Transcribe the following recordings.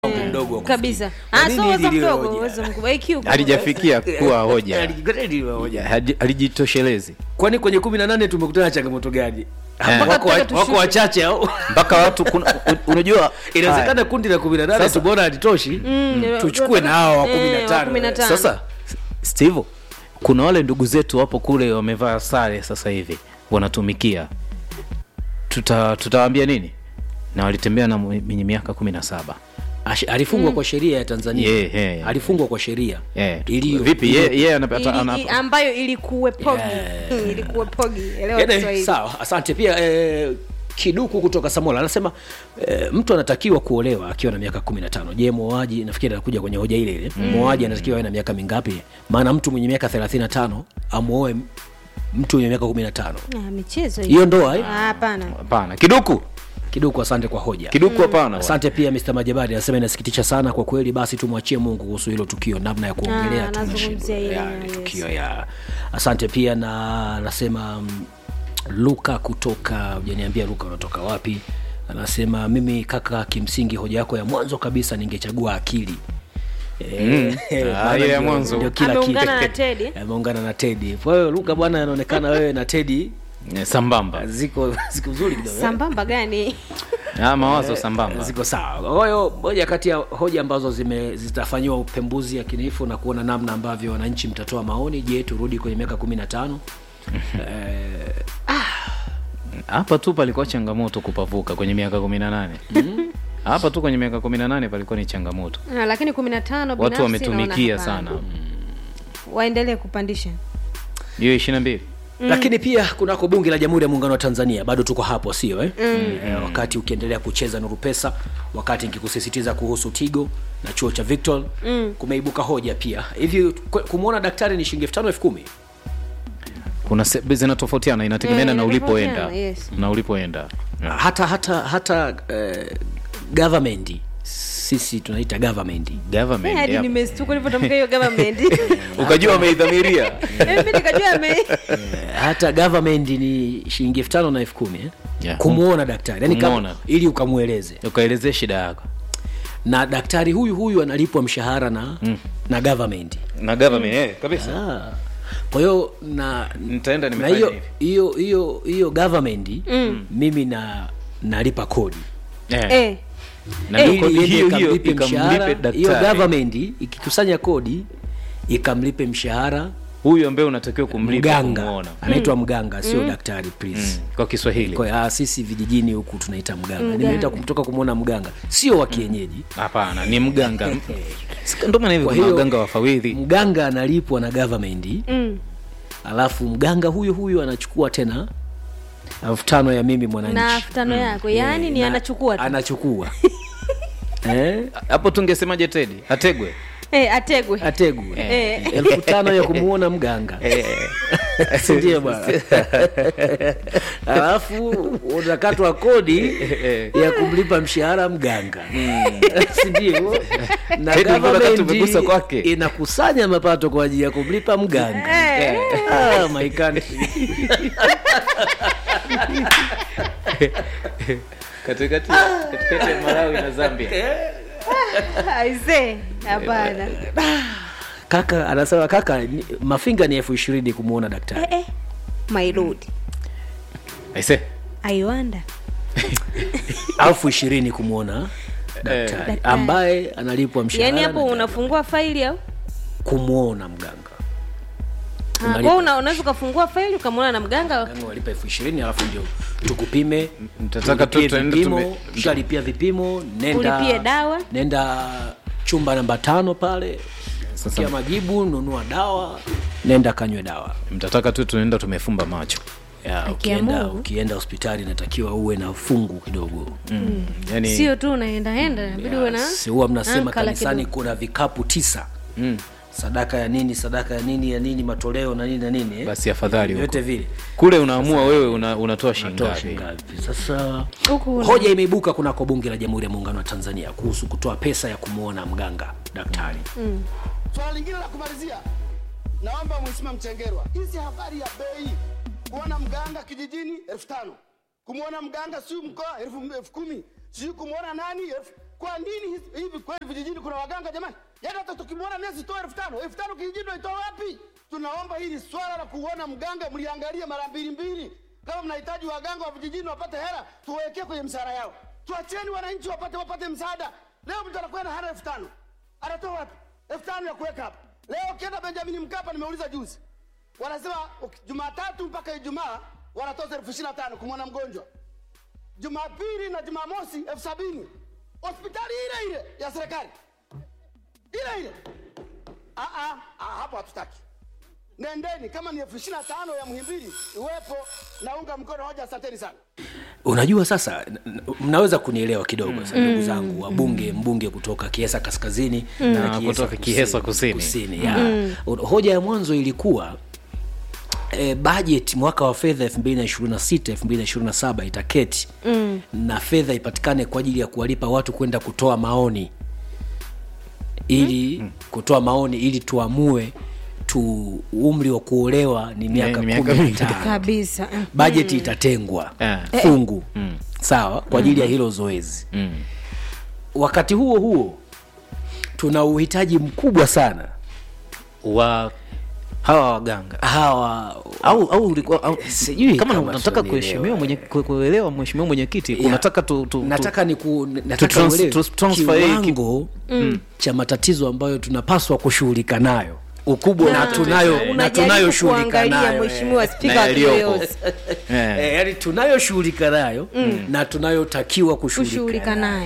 mdogo wa kabisa Kwa Ah, nini so uwezo hili liwe mdogo hoja? uwezo mkubwa IQ kubwa. halijafikia kuwa hoja Grade iwe hoja. Haji- halijitoshelezi kwani kwenye kumi na nane tumekutana na changamoto gani Eh. wako, wa- Mpaka wako wachache au mpaka watu kuna, u- unajua inawezekana kundi la kumi na nane Sasa- tumeona halitoshi Mm, tuchukue na hao wa kumi na eh, wa tano. kumi na tano. sasa steve kuna wale ndugu zetu wapo kule wamevaa sare sasa hivi wanatumikia tuta tutawaambia nini na walitembea na mwenye miaka kumi na saba Ash- alifungwa kwa sheria ya tanzania Yeah, yeah, yeah. alifungwa kwa sheria yeah. Iliyo- vipi ye, ye anapata Ili- ana, i- ambayo ilikuwepogi ilikuwepogi elewa Ene, Kiswahili. sawa asante pia eh, kiduku kutoka samola anasema eh, mtu anatakiwa kuolewa akiwa na miaka kumi na tano je mwoaji nafikiri anakuja kwenye hoja ile ile mwoaji anatakiwa awe na miaka mingapi maana mtu mwenye miaka thelathini na tano amwoe mtu mwenye miaka kumi na tano Ah, michezo hiyo ndoa eh? Ah, hapana hapana kiduku kiduku asante kwa hoja kiduku hapana asante pia Mr. Majabari anasema inasikitisha sana kwa kweli basi tumwachie mungu kuhusu hilo tukio namna ya kuongelea Ah, tunashindwa. nazungumzia hilo, Ya, yes. ni tukio ya asante pia na anasema mm, luka kutoka ujaniambia luka unatoka wapi anasema mimi kaka kimsingi hoja yako ya mwanzo kabisa ningechagua akili Eh, Ah, maana ile ya ndio- mwanzo. ndio kila kitu. Ameungana na Teddy. ameungana na tedi kwa hiyo luka bwana anaonekana wewe na tedi Eh, sambamba ziko ziko nzuri kidogo eh? sambamba gani ah, mawazo sambamba ziko sawa kwa hiyo moja kati ya hoja ambazo zime zitafanyiwa upembuzi yakinifu na kuona namna ambavyo wananchi mtatoa maoni je turudi kwenye miaka kumi na tano eh, hapa tu palikuwa changamoto kupavuka kwenye miaka kumi na nane hapa tu kwenye miaka kumi na nane palikuwa ni changamoto Ah, lakini kumi na tano watu binafsi wametumikia naona sana hapana. waendelee kupandisha hiyo ishiri na mbili lakini pia kunako bunge la jamhuri ya muungano wa tanzania bado tuko hapo sio eh? mm. eh, wakati ukiendelea kucheza nuru pesa wakati nikikusisitiza kuhusu tigo na chuo cha victor mm. kumeibuka hoja pia hivi kwe- kumwona daktari ni shilingi elfu tano elfu kumi kuna se- zinatofautiana inategemeana Eh, na ulipoenda inatofautiana, yes. na ulipoenda hata hata hata eh, government sisi tunaita government Eh, government hadi yep. nimestuka ulivyotamka hiyo government ukajua wameidhamiria Eh, mimi nikajua ame hata government ni shilingi elfu tano na elfu kumi eh? Yeah. kumwona daktari yani Kumwona. kama, ili ukamweleze ukaelezea shida yako na daktari huyu huyu analipwa mshahara na mm. na government na government eh, kabisa ah. kwa hiyo na nitaenda na nimefanya hiyo hivi hiyo hiyo hiyo government mm. mimi na nalipa kodi eh. eh na ndio ili kodi iende hiyo hiyo ikamlipe mshahara ikamlipe hiyo daktari government ikikusanya kodi ikamlipe mshahara huyu ambaye unatakiwa kumlipa mganga kumuona anaitwa mganga sio daktari please mm. kwa kiswahili kwa hiyo, ah, sisi vijijini huku tunaita mganga nimeenda kumtoka kumwona mganga sio wa kienyeji hapana ni mganga Sika- ndio maana hivi Kwa kuna hiyo- waganga wafawidhi mganga analipwa na government mm. alafu mganga huyu huyu anachukua tena elfu tano ya mimi mwananchi na elfu tano yako yaani ni Na- anachukua tu anachukua eh? hapo tungesemaje tedi ategwe eh, ategwe ategwe Eh. elfu tano ya kumwona mganga sindio bwana alafu utakatwa kodi ya kumlipa mshahara mganga sindio na Tedi, mbona kati umegusa government kwake? inakusanya mapato kwa ajili ya kumlipa mganga ah, my country. katikati katikati ya malawi na zambia aise hapana kaka anasema kaka ni- mafinga ni elfu ishirini kumwona daktari eh, eh. my lord aise i wonder elfu ishirini kumwona daktari Daktari. ambaye analipwa mshahara yaani hapo na unafungua faili au kumwona mganga Ah, Unalipa. kwa una- unaweza ukafungua faili ukamwona na mganga Yaani walipa elfu ishirini alafu ndio tukupime mtataka tu ulipie tuende vipimo tume- ushalipia vipimo nenda Ulipie dawa. nenda chumba namba tano pale sikia majibu nunua dawa nenda kanywe dawa mtataka tu tunaenda tumefumba macho ya, Haki ya ukienda, Mungu. ukienda hospitali inatakiwa uwe na fungu kidogo mm. yani sio tu unaendaenda inabidi uwe na Si huwa mnasema ankala kanisani kidogo. kuna vikapu tisa mm. sadaka ya nini sadaka ya nini ya nini matoleo na nini na nini eh? basi afadhali huko vyote vile kule unaamua wewe una, unatoa shilingi Toa ngapi shilingi ngapi? sasa Huku una- hoja imeibuka kunako bunge la jamhuri ya muungano wa tanzania kuhusu kutoa pesa ya kumwona mganga daktari Swala lingine la kumalizia, naomba Mheshimiwa Mchengerwa, hizi habari ya bei, kuona mganga kijijini elfu tano kumwona mganga siu mkoa elfu elfu kumi sijui kumwona nani elfu Kwa nini hizi- hivi kweli vijijini kuna waganga jamani? Yaani hata tukimwona nesi toa elfu tano elfu tano kijijini tunaitoa wapi? Tunaomba hili swala la kuona mganga mliangalie mara mbili mbili. Kama mnahitaji waganga wa vijijini wapate hela, tuwekee kwenye mshahara yao. Tuacheni wananchi wapate wapate msaada. Leo mtu anakwenda hana elfu tano anatoa wapi? elfu tano ya kuweka hapa. Leo ukienda Benjamin Mkapa, nimeuliza juzi, wanasema uki- Jumatatu mpaka Ijumaa wanatoza elfu ishirini na tano kumwona mgonjwa Jumapili na Jumamosi elfu sabini hospitali ile ile ya serikali ile ile. Ah, ah, ah, hapo hatutaki. Nendeni, kama ni elfu ishirini na tano ya Muhimbili iwepo, naunga mkono hoja. Asanteni sana. unajua sasa n- n- mnaweza kunielewa kidogo sasa ndugu zangu wabunge mbunge kutoka kiesa kaskazini Na kutoka Kiesa kusini. kusini ya. hoja ya mwanzo ilikuwa E, budget mwaka wa fedha 2026 2027 itaketi mm. na fedha ipatikane kwa ajili ya kuwalipa watu kwenda kutoa maoni ili mm. kutoa maoni ili tuamue tu umri wa kuolewa ni miaka ni miaka kumi na mingapi? tano kabisa Mm. bajeti itatengwa Eh. fungu sawa kwa ajili ya hilo zoezi wakati huo huo tuna uhitaji mkubwa sana wa hawa waganga hawa au au ulikuwa au, Sijui kama kama unataka tunanielewa. kuheshimiwa mwenye ku- kuelewa mheshimiwa mwenyekiti Yeah. unataka tu, tu, tu nataka ni ku, nataka trans- uelewe tu- transfer hii ki- kiwango cha matatizo ambayo tunapaswa kushughulika nayo ukubwa na Na tunayo na unajaribu tunayoshughulika kuangalia nayo mheshimiwa eh. spika Na wa yaliyopo. Kiyoyozi. eh. Eh, yani tunayoshughulika nayo na tunayotakiwa kushughulika kushughulika naye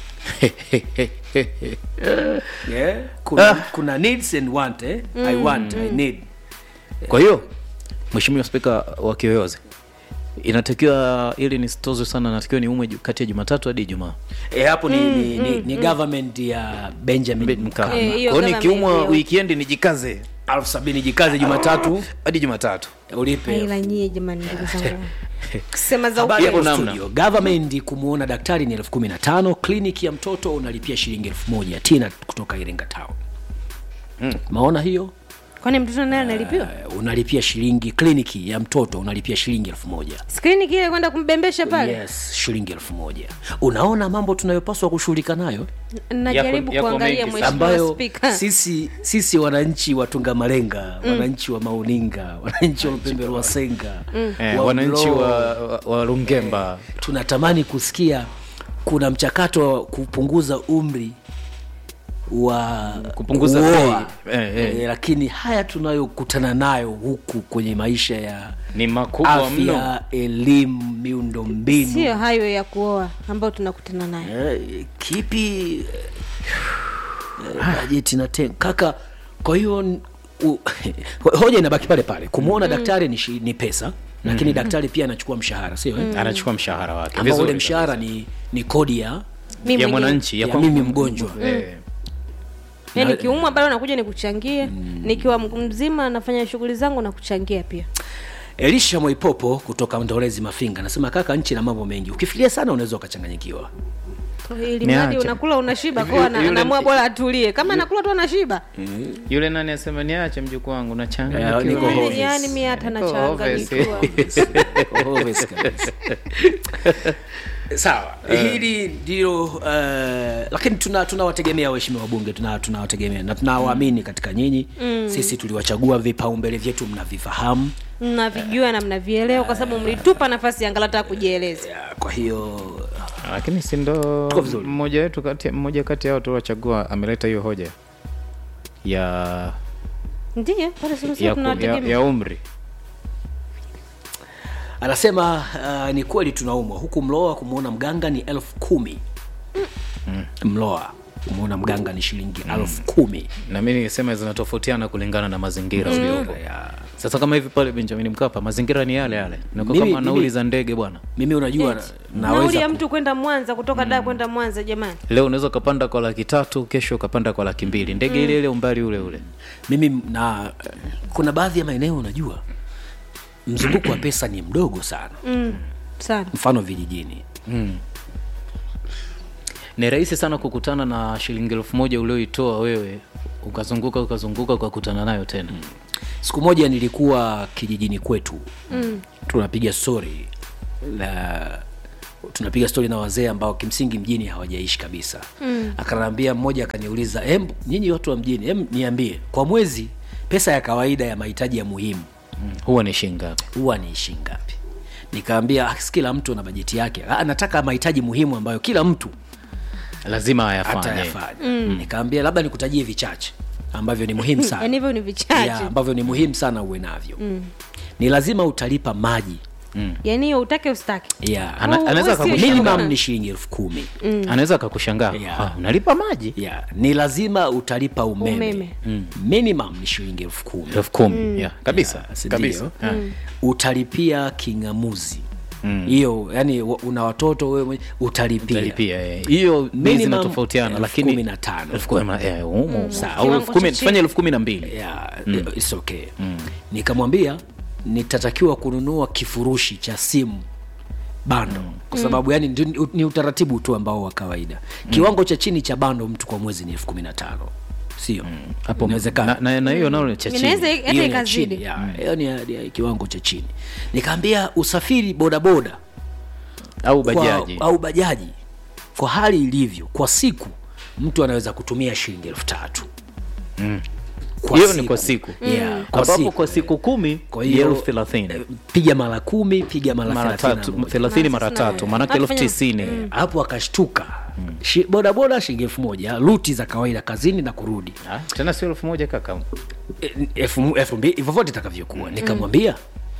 yeah. kuna, kuna needs and want eh? I want I need kwa hiyo mheshimiwa spika wa kiyoyozi inatakiwa ili nisitozwe sana natakiwa ni ume kati ya jumatatu hadi ijumaa e, hapo ni, ni, ni, ni government ya Benjamin Mkapa Eh, hiyo kwao kama nikiumwa maendeleo. wikendi nijikaze elfu sabini jikaze Jumatatu hadi jumatatu ulipe ila nyie jamani ndugu zangu kusema za Habari Hapo ya namna. studio. Government kumuona daktari ni elfu kumi na tano kliniki ya mtoto unalipia shilingi elfu moja tina kutoka Iringa Town maona hiyo kwani mtoto naye analipiwa Eh, unalipia shilingi kliniki ya mtoto unalipia shilingi elfu moja skrini kile kwenda kumbembesha pale yes shilingi elfu moja unaona mambo tunayopaswa kushughulika nayo najaribu Yako- yako kuangalia mengi mheshimiwa ambayo spika sisi sisi wananchi wa Tungamalenga wananchi wa Mauninga wananchi wa Lupembe wa Senga eh, wananchi wa, wa, wa rungemba tunatamani kusikia kuna mchakato wa kupunguza umri wa Kupunguza kuoa. bei. Eh, eh. Eh, lakini haya tunayokutana nayo huku kwenye maisha ya ni makubwa mno afya elimu miundo mbinu sio hayo ya kuoa ambayo tunakutana nayo eh, kipi eh, bajeti na ten kaka kwa hiyo n- u- hoja inabaki pale pale kumwona daktari ni, shi- ni pesa lakini daktari pia anachukua mshahara sio eh? anachukua mshahara wake ambao ule vizuri mshahara ni, ni kodi ya Mimi ya mwenyewe. mwananchi ya kwangu mimi mgonjwa. eh, Yaani nikiumwa bado nakuja nikuchangie nikiwa mzima nafanya shughuli zangu na kuchangia pia elisha mwaipopo kutoka ndolezi mafinga anasema kaka nchi na mambo mengi ukifikiria sana unaweza ukachanganyikiwa ili Niache. mradi unakula unashiba kwa ana- Yule- anaamua bora atulie kama anakula tu anashiba yule nani asema niache mjukuu wangu Eh, nachanga niko Yaani- obvious. yaani mi hata Niko obvious. nachanganyikiwa Obvious kabisa. sawa hili ndilo uh, lakini tuna tunawategemea waheshimiwa wabunge tuna- tunawategemea na tunawaamini katika nyinyi sisi tuliwachagua vipaumbele vyetu mnavifahamu mnavijua na mnavielewa kwa sababu mlitupa nafasi angalau hata kujieleza Ya, kwa hiyo lakini si ndo Tuko vizuri. mmoja wetu kati mmoja kati yao tuliwachagua ameleta hiyo hoja ya ndiyo pale sasa ya, ku- ya, tunawategemea ya umri anasema uh, ni kweli tunaumwa huku mloa kumwona mganga ni elfu kumi mloa kumwona mganga ni shilingi elfu kumi na mi nisema zinatofautiana kulingana na mazingira uliopo Ya. sasa kama hivi pale benjamin mkapa mazingira ni yale yale nakuwa Mimi- kama nauli mimi- za ndege bwana mimi unajua na- nauli naweza ya ku- mtu kwenda mwanza kutoka daa kwenda mwanza jamani leo unaweza ukapanda kwa laki tatu kesho ukapanda kwa laki mbili ndege ile ile umbali ule ule mimi na kuna baadhi ya maeneo unajua mzunguko wa pesa ni mdogo sana mm, sana mfano vijijini ni rahisi sana kukutana na shilingi elfu moja ulioitoa wewe ukazunguka ukazunguka ukakutana nayo tena siku moja nilikuwa kijijini kwetu mm. tunapiga stori la tunapiga stori na wazee ambao kimsingi mjini hawajaishi kabisa mm. akanaambia mmoja akaniuliza em nyinyi watu wa mjini em niambie kwa mwezi pesa ya kawaida ya mahitaji ya muhimu huwa ni shingapi huwa ni ishi ngapi nikaambia "Ah, kila mtu ana bajeti yake Ah, nataka mahitaji muhimu ambayo kila mtu lazima ayafanye atayafanya mm. nikaambia labda nikutajie vichache ambavyo ni muhimu sana yaani hivyo ni vichache yeah, ambavyo ni muhimu sana uwe navyo mm. ni lazima utalipa maji yaani hiyo utake ustake yeah. Ana- Oh, anaweza wewe sio akakushangaa. minimum ni shilingi elfu kumi anaweza akakushangaa Yeah. ah, unalipa maji yeah. ni lazima utalipa umeme, Umeme. Mm. minimum ni shilingi elfu kumi elfu kumi yeah, kabisa Yeah, si kabisa ndio? Yeah. utalipia king'amuzi hiyo yani wa- una watoto wewe mwenye- utalipia Utalipia, eh. hiyo bei Minimum zinatofautiana elfu lakini kumi na tano. elfu kumi na- eh, humo. Sawa. Au elfu kumi- Kiwango cha tufanye elfu kumi na mbili yeah, it's okay nikamwambia nitatakiwa kununua kifurushi cha simu bando kwa sababu yani ndi- ni utaratibu tu ambao wa kawaida kiwango cha chini cha bando mtu kwa mwezi ni elfu kumi na tano sio hapo inawezekana na- na na hiyo nalo ni cha inaweza chini hata Hiyo ni ya chini, ikazidi ya, hiyo ni ya- ni ya kiwango cha chini nikaambia usafiri bodaboda au kwa- bajaji au bajaji kwa hali ilivyo kwa siku mtu anaweza kutumia shilingi elfu tatu Kwa hiyo ni siku. kwa siku Yeah, kwa ambapo siku. kwa siku kumi kwa ni hiyo elfu thelathini eh, piga mara kumi piga mara mara thelathini na tatu moja. thelathini mara Sasa, tatu maanake elfu Unafanya- tisini hapo akashtuka Shi- bodaboda shilingi elfu moja ruti za kawaida kazini na kurudi Ah, tena sio elfu moja kaka E, elfu elfu mbili vyovyote itakavyokuwa nikamwambia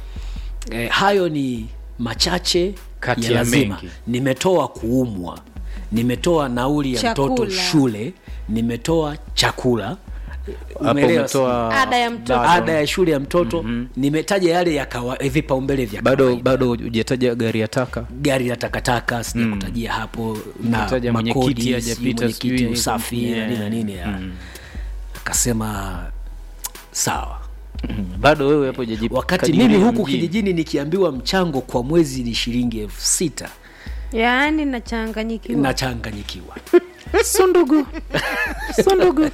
eh, hayo ni machache Kati ya ya lazima mengi. nimetoa kuumwa nimetoa nauli ya mtoto Chakula. shule nimetoa chakula hapo Umeelewa umetoa Ada ya mtoto. bado- ada ya shule ya mtoto nimetaja yale ya kawa, eh, vipaumbele vya bado kawaida. bado hujataja gari ya taka gari la takataka sijakutajia hapo na Umetaja mwenyekiti makodi sijui hajapita, mwenyekiti sijui- usafi na Yeah. nini na nini ya. akasema sawa bado wewe hapo hujaji- wakati kadiria mimi huku mjini. kijijini nikiambiwa mchango kwa mwezi ni shilingi elfu sita yaani nachanganyikiwa nachanganyikiwa sundugu sundugu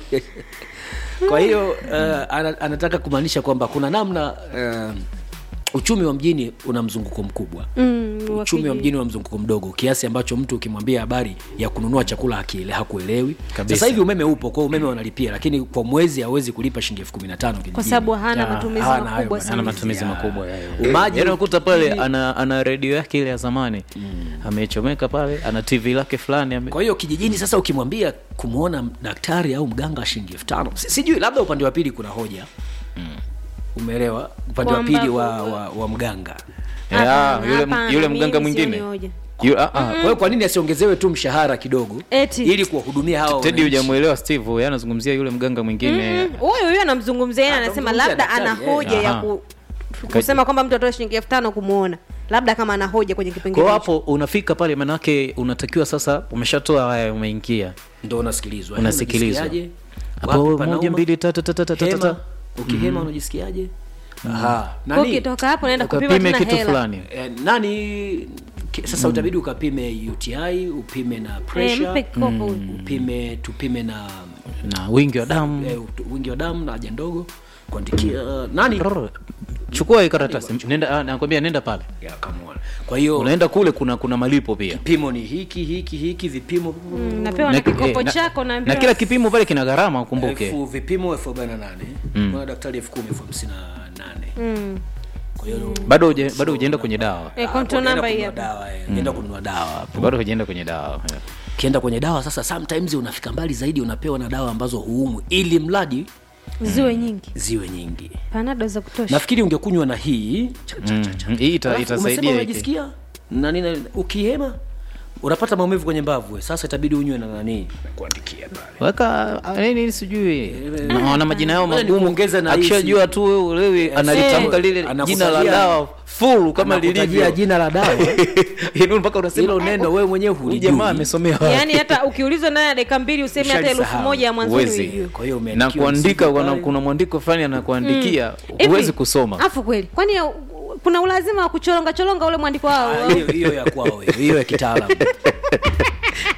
kwa hiyo uh, ana, anataka kumaanisha kwamba kuna namna uh, uchumi wa mjini una mzunguko mkubwa Mm, uchumi wa wakiji- mjini una mzunguko mdogo kiasi ambacho mtu ukimwambia habari ya kununua chakula hakiele hakuelewi Kabisa. sasa hivi umeme upo kwa umeme wanalipia lakini kwa mwezi hawezi kulipa shilingi elfu kumi na tano kwa sababu hana Ya, matumizi hana hayo makubwa matumizi. ana sana matumizi Ya. makubwa ya- ya. Umaji- Yaani unakuta pale Mjini- ana, ana redio yake ile ya zamani amechomeka pale ana tv lake fulani ame... kwa hiyo kijijini sasa ukimwambia kumwona daktari au mganga shilingi elfu tano si- sijui labda upande wa pili kuna hoja umeelewa upande wa Kwamba pili wa, kwa- wa, wa mganga Ya, Hapana, yule, hapana, yule mimi mganga sioni mwingine hoja. Yu- ah, ah, kwa hiyo kwa nini asiongezewe tu mshahara kidogo Eti. ili kuwahudumia hawa tedi wananchi? hujamwelewa steve yeye anazungumzia yule mganga mwingine Mm, huyo huyo anamzungumzia yeye Ah, anasema anamzungumzia labda ana daktari, eh. hoja ya Aha. ku, kusema kwamba mtu atoe shilingi elfu tano kumwona labda kama ana hoja kwenye kwa kipengele hiyo hicho. hapo unafika pale manake unatakiwa sasa umeshatoa haya umeingia ndo unasikilizwa Unasikilizwa. Unajisikiaje? hapo Wapi moja panauma? mbili tatu tatu tatu Hema. tatu ukihema unajisikiaje Aha. Kwa Nani? ukitoka hapo naenda kupima ukapime tena kitu hela fulani Eh, nani ki- sasa utabidi ukapime uti upime na Eh, pressure mpe kopo huyo. upime tupime na na wingi wa damu eh, ut- wingi wa damu na haja ndogo kuandikia nani Rrr. chukua hii karatasi nenda ah, nakwambia nenda pale ya come on. kwa hiyo unaenda kule kuna kuna malipo pia vipimo ni hiki hiki hiki vipimo Mm, napewa na Na- kikopo eh, na- chako na naambiwa kila kipimo pale kina gharama ukumbuke elfu vipimo elfu arobaini na nane kuna daktari elfu kumi elfu hamsini na nane Mm. kwa hiyo bado huja- bado hujaenda kwenye dawa Eh, hapo control unaenda number hii kununua hapa. dawa eh, unaenda kununua dawa hapo bado hujaenda kwenye dawa yeah. ukienda kwenye dawa sasa sometimes unafika mbali zaidi unapewa na dawa ambazo huumwi ili mradi ziwe nyingi ziwe nyingi panado za kutosha nafikiri ungekunywa na hii cha, cha, cha, cha. Mm, hii ita- Alafu itasaidia umesema hiki. unajisikia na nini ukihema unapata maumivu kwenye mbavu we. sasa itabidi unywe na nani kuandikia pale weka ah, nini sijui na wana majina yao Ngoja magumu nikuongeze na hii akishajua tu wewe ulewi analitamka eh, lile anakutajia- jina la dawa full kama Anakutajia lilivyo jina la dawa Yaani mpaka unasema hilo neno wewe mwenyewe huyu hulijui jamaa amesomea wapi? yaani hata ukiulizwa ndani ya dakika mbili useme hata elfu Ushalisahau. moja ya mwanzoni Huwezi. uijue kwa hiyo na umeandikiwa kuandika mzigo kuna, pale. kuna mwandiko fulani anakuandikia Hivi, huwezi kusoma afu kweli kwani ya- kuna ulazima wa kuchoronga choronga ule mwandiko wao Ah, hiyo hiyo ya kwao hiyo hiyo ya kitaalamu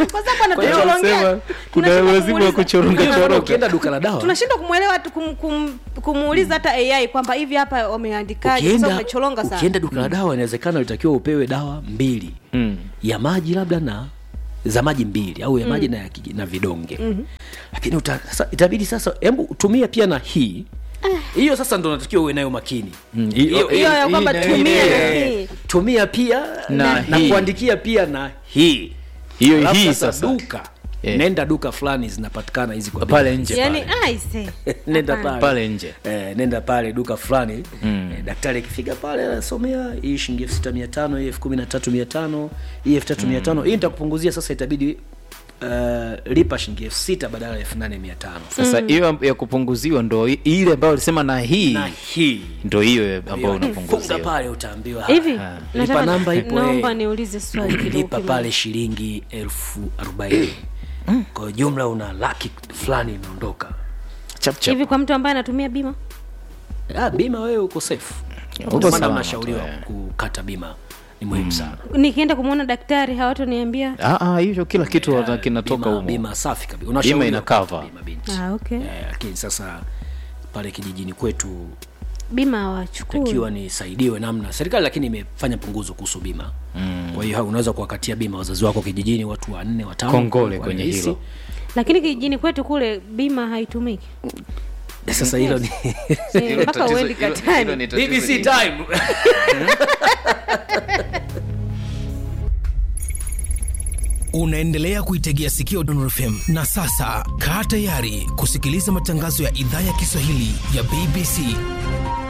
kwa sababu Kwa hiyo anatuchorongea. wanasema kuna Tunashindwa lazima wa kumuuliza- kuchoronga Kwa hiyo choroka ukienda duka la dawa tunashindwa kumwelewa tu kum, kum, kumuuliza hata ai kwamba hivi hapa wameandikaje kwa sababu ukienda, umecholonga sana ukienda duka la dawa inawezekana ulitakiwa upewe dawa mbili Mm. ya maji labda na za maji mbili au ya maji na, ya kiji- na vidonge lakini uta, sasa itabidi sasa hebu tumia pia na hii hiyo sasa ndo natakiwa uwe nayo makini Mm, hiyo- Hiyo- hiyo ya hii kwamba na- tumia hii- na hii. tumia pia Na na, na hii. kuandikia pia na hii hiyo Alafu hii sasa sasa duka Eh. nenda duka fulani zinapatikana hizi kwa Pale bei. nje yani pale. aise nenda Hapana. pale Pale nje. eh, nenda pale duka fulani eh, daktari akifika pale anasomea hii shilingi elfu sita mia tano hii elfu kumi na tatu mia tano hii elfu tatu mia tano hii nitakupunguzia sasa itabidi uh, lipa shilingi elfu sita badala ya elfu nane mia tano sasa hiyo ya kupunguziwa ndo i- ile ambayo alisema na hii na hii ndo hiyo ambayo funga unapunguziwa pale utaambiwa hivi lipa nataka- namba ipo naomba eh, niulize swali kidogo lipa kidogo. pale shilingi elfu arobaini kwa jumla una laki fulani imeondoka chap chap hivi kwa mtu ambaye anatumia bima ah, bima wewe uko safe uko Ndio maana salama unashauriwa tu, eh. kukata bima ni muhimu sana nikienda kumwona daktari hawatoniambia Ah, ah, hicho kila kitu Eh, kinatoka bima, humo bima safi kabisa Unashauriwa ina kukata cover. bima binti ah, okay Eh, lakini sasa pale kijijini kwetu bima hawachukui takiwa nisaidiwe namna serikali lakini imefanya punguzo kuhusu bima mm. kwa hiyo ha- unaweza kuwakatia bima wazazi wako kijijini watu wanne watano Kongole kwa kwenye rahisi. hilo. lakini kijijini kwetu kule bima haitumiki sasa hilo ni Eh, mpaka uendi katani BBC time unaendelea kuitegea sikio Dondor FM na sasa kaa tayari kusikiliza matangazo ya idhaa ya Kiswahili ya BBC